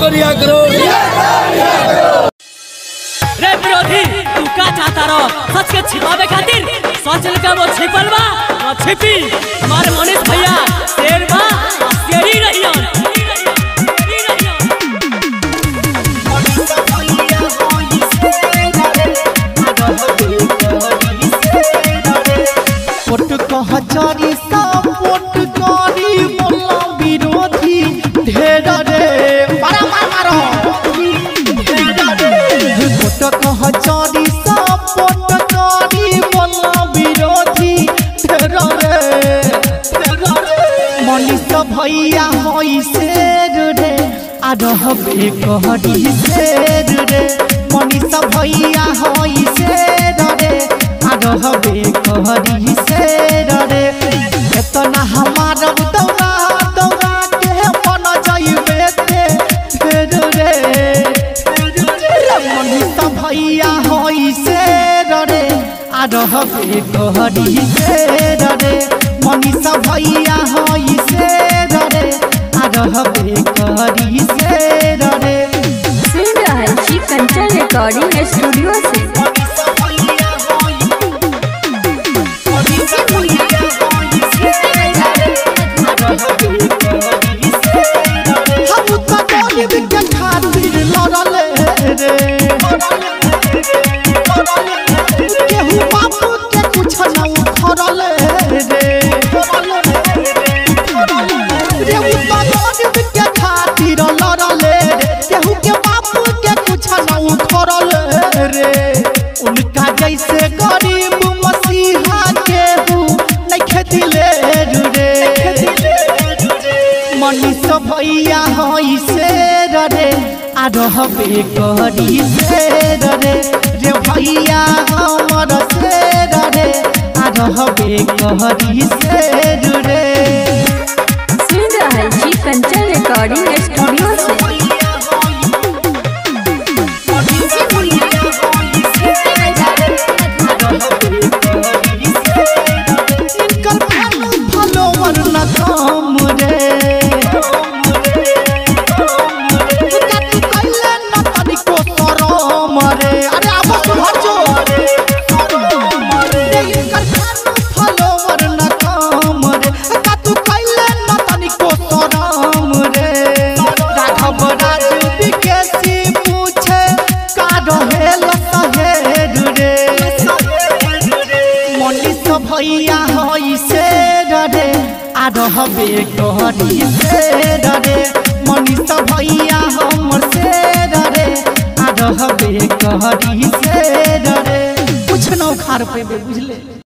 को रिहा करो रे विरोधी तू का चाहता रहो सच के छिपावे खातिर सच लगा वो छिपल बा वो छिपी हमारे मनीष भैया शेर बा आ शेरी रहियन पोट कहचरी सब पोट करी बोला विरोधी ढेर रे मारा मार मारो पोट कहचरी सब पोट करी बोला विरोधी ढेर रे मनीष भैया होई शेर रे आ रहबे कहरी शेर रे मनीष भैया होई शेर रे आ रहबे कहरी शेर रे एतना हमार दौड़ा दौड़ा के मन जाइबे ते फेर रे रे मनीष भैया होई शेर रे आ रहबे कहरी शेर रे मनीष भैया होई शेर रे आ रहबे कहरी शेर रे सुन रहल छी कंचन रिकॉर्डिंग स्टूडियो से हम तो गरीब के खातिर लड़ले रे केहू बापू के कुछ न उखड़ले रे रे उ तो गरीब के खातिर लड़ले रे केहू के बापू के कुछ न उखड़ले रे उनका जैसे गरीब मसीहा केहू नहीं दिले रे मनीष भैया हई शेर रे आ रहबे करी शेर रे रे भैया हमर शेर रे आ रहबे करी शेर रे सुन रहल छी कंचन रिकॉर्डिंग स्टूडियो से इनकर फैन फॉलोवर न कम रे काटी कइले न तनिको शरम रे अरे आब सुधर जो रे इनकर फैन फॉलोवर न कम रे काटी कइले न तनिको शरम रे राघव राज विकेसी पूछे का रहेल सहेर रे मनीष भैया हई शेर रे आ रहबे कहरी शेर रे मनीष भैया हमर शेर रे आ रहबे कहरी शेर रे कुछ न उखाड़ पेबे बुझले